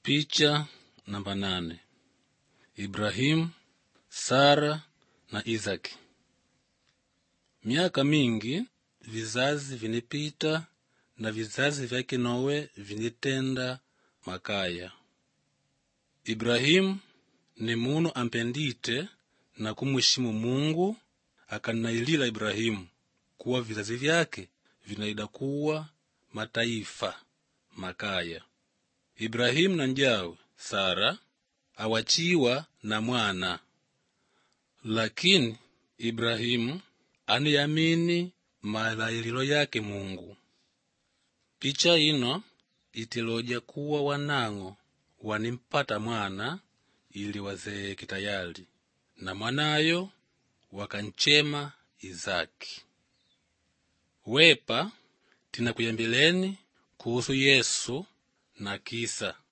Picha namba nane. Ibrahimu, Sara na Isaki. Miaka mingi vizazi vinipita na vizazi vyake Nowe vinitenda makaya. Ibrahimu ni munu ampendite na kumwishimu Mungu, akanailila Ibrahimu kuwa vizazi vyake vinaida kuwa mataifa makaya. Ibrahimu na njawe Sara awachiwa na mwana, lakini Ibrahimu aniyamini malaililo yake Mungu. Picha ino itiloja kuwa wanang'o wanimpata mwana ili wazeeke tayali, na mwanayo wakanchema Izaki. Wepa tinakuyambileni kuhusu Yesu na kisa